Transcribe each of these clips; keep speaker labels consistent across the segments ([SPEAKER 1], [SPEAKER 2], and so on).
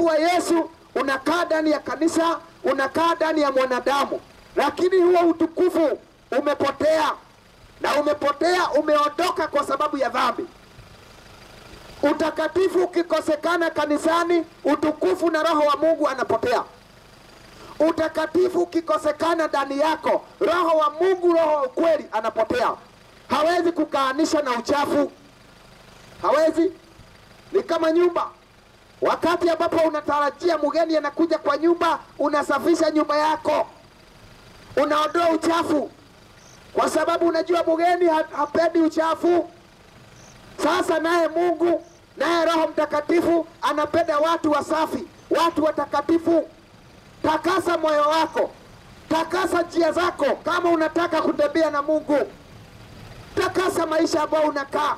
[SPEAKER 1] utukufu wa Yesu unakaa ndani ya kanisa, unakaa ndani ya mwanadamu, lakini huo utukufu umepotea, na umepotea, umeondoka kwa sababu ya dhambi. Utakatifu ukikosekana kanisani, utukufu na roho wa Mungu anapotea. Utakatifu ukikosekana ndani yako, roho wa Mungu, roho wa ukweli anapotea. Hawezi kukaanisha na uchafu, hawezi. Ni kama nyumba, wakati ambapo unatarajia mgeni anakuja kwa nyumba, unasafisha nyumba yako, unaondoa uchafu, kwa sababu unajua mgeni ha- hapendi uchafu. Sasa naye Mungu naye Roho Mtakatifu anapenda watu wasafi, watu watakatifu. Takasa moyo wako, takasa njia zako, kama unataka kutembea na Mungu. Takasa maisha ambayo unakaa,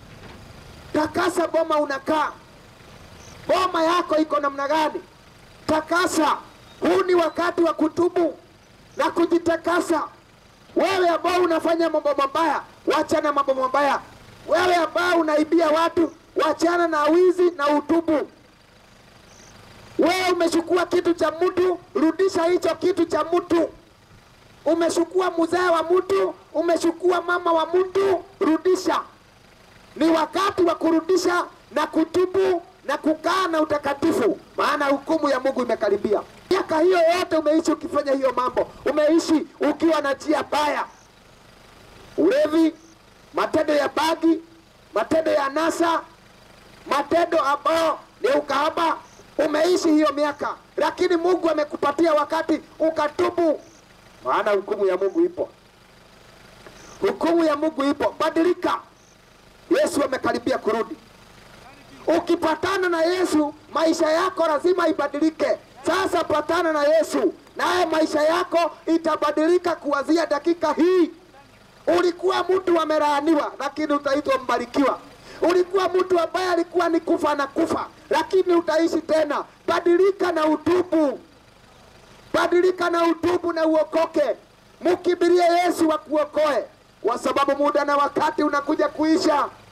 [SPEAKER 1] takasa boma unakaa. Boma yako iko namna gani? Takasa. Huu ni wakati wa kutubu na kujitakasa. Wewe ambao unafanya mambo mabaya, wachana mambo mabaya. Wewe ambao unaibia watu, wachana na wizi na utubu. Wewe umechukua kitu cha mtu, rudisha hicho kitu cha mtu. Umechukua mzee wa mtu, umechukua mama wa mtu, rudisha. Ni wakati wa kurudisha na kutubu na kukaa na utakatifu, maana hukumu ya Mungu imekaribia. Miaka hiyo yote umeishi ukifanya hiyo mambo, umeishi ukiwa na njia baya, ulevi, matendo ya bagi, matendo ya nasa, matendo ambayo ni ukahaba. Umeishi hiyo miaka, lakini Mungu amekupatia wakati ukatubu, maana hukumu ya Mungu ipo. Hukumu ya Mungu ipo. Badilika, Yesu amekaribia kurudi. Ukipatana na Yesu, maisha yako lazima ibadilike. Sasa patana na Yesu, naye maisha yako itabadilika kuanzia dakika hii. Ulikuwa mtu amelaaniwa, lakini utaitwa mbarikiwa. Ulikuwa mtu ambaye alikuwa ni kufa na kufa, lakini utaishi tena. Badilika na utubu, badilika na utubu na uokoke. Mkimbilie Yesu akuokoe, kwa sababu muda na wakati unakuja kuisha.